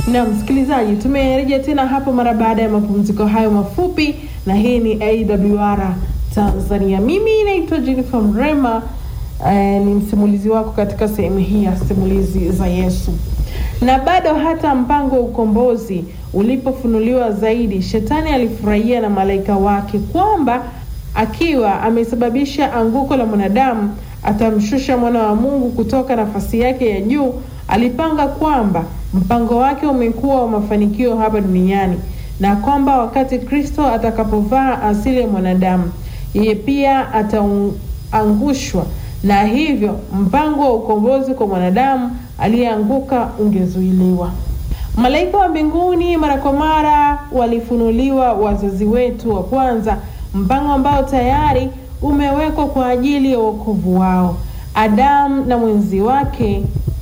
Na msikilizaji, tumerejea tena hapo mara baada ya mapumziko hayo mafupi, na hii ni AWR Tanzania. Mimi naitwa Jennifer Mrema, eh, ni msimulizi wako katika sehemu hii ya simulizi za Yesu. Na bado hata mpango wa ukombozi ulipofunuliwa zaidi, shetani alifurahia na malaika wake kwamba akiwa amesababisha anguko la mwanadamu atamshusha mwana wa Mungu kutoka nafasi yake ya juu. Alipanga kwamba mpango wake umekuwa wa mafanikio hapa duniani na kwamba wakati Kristo atakapovaa asili ya mwanadamu, yeye pia ataangushwa, na hivyo mpango wa ukombozi kwa mwanadamu aliyeanguka ungezuiliwa. Malaika wa mbinguni mara kwa mara walifunuliwa wazazi wetu wa kwanza, mpango ambao tayari umewekwa kwa ajili ya wokovu wao. Adamu na mwenzi wake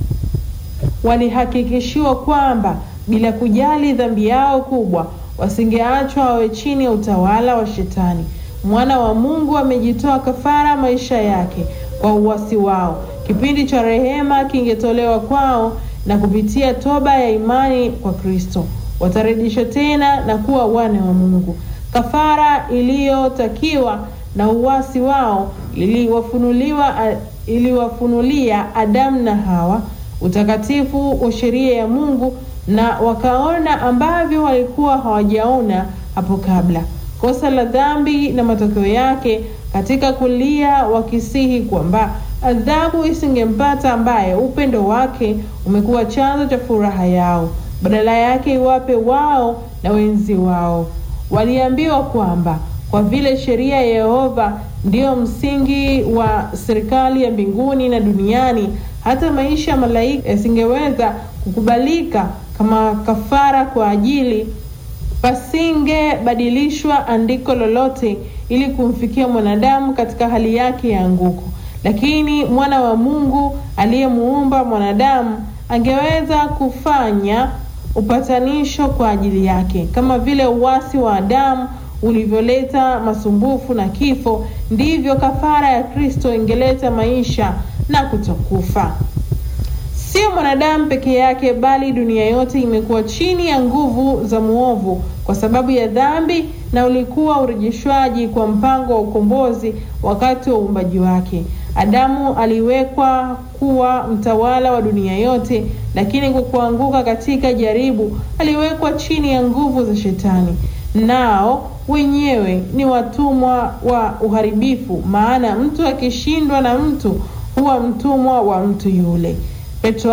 walihakikishiwa kwamba bila kujali dhambi yao kubwa, wasingeachwa wawe chini ya utawala wa Shetani. Mwana wa Mungu amejitoa kafara maisha yake kwa uasi wao. Kipindi cha rehema kingetolewa kwao, na kupitia toba ya imani kwa Kristo watarejeshwa tena na kuwa wana wa Mungu. Kafara iliyotakiwa na uasi wao iliwafunuliwa iliwafunulia Adamu na Hawa utakatifu wa sheria ya Mungu, na wakaona ambavyo walikuwa hawajaona hapo kabla, kosa la dhambi na matokeo yake, katika kulia wakisihi kwamba adhabu isingempata ambaye upendo wake umekuwa chanzo cha furaha yao, badala yake iwape wao na wenzi wao. Waliambiwa kwamba kwa vile sheria ya Yehova ndiyo msingi wa serikali ya mbinguni na duniani, hata maisha ya malaika yasingeweza kukubalika kama kafara kwa ajili, pasingebadilishwa andiko lolote ili kumfikia mwanadamu katika hali yake ya anguko. Lakini mwana wa Mungu aliyemuumba mwanadamu angeweza kufanya upatanisho kwa ajili yake, kama vile uasi wa Adamu ulivyoleta masumbufu na kifo, ndivyo kafara ya Kristo ingeleta maisha na kutokufa. Sio mwanadamu peke yake, bali dunia yote imekuwa chini ya nguvu za mwovu kwa sababu ya dhambi, na ulikuwa urejeshwaji kwa mpango wa ukombozi wakati wa uumbaji wake. Adamu aliwekwa kuwa mtawala wa dunia yote, lakini kwa kuanguka katika jaribu aliwekwa chini ya nguvu za Shetani. Nao wenyewe ni watumwa wa uharibifu, maana mtu akishindwa na mtu huwa mtumwa wa mtu yule. Petro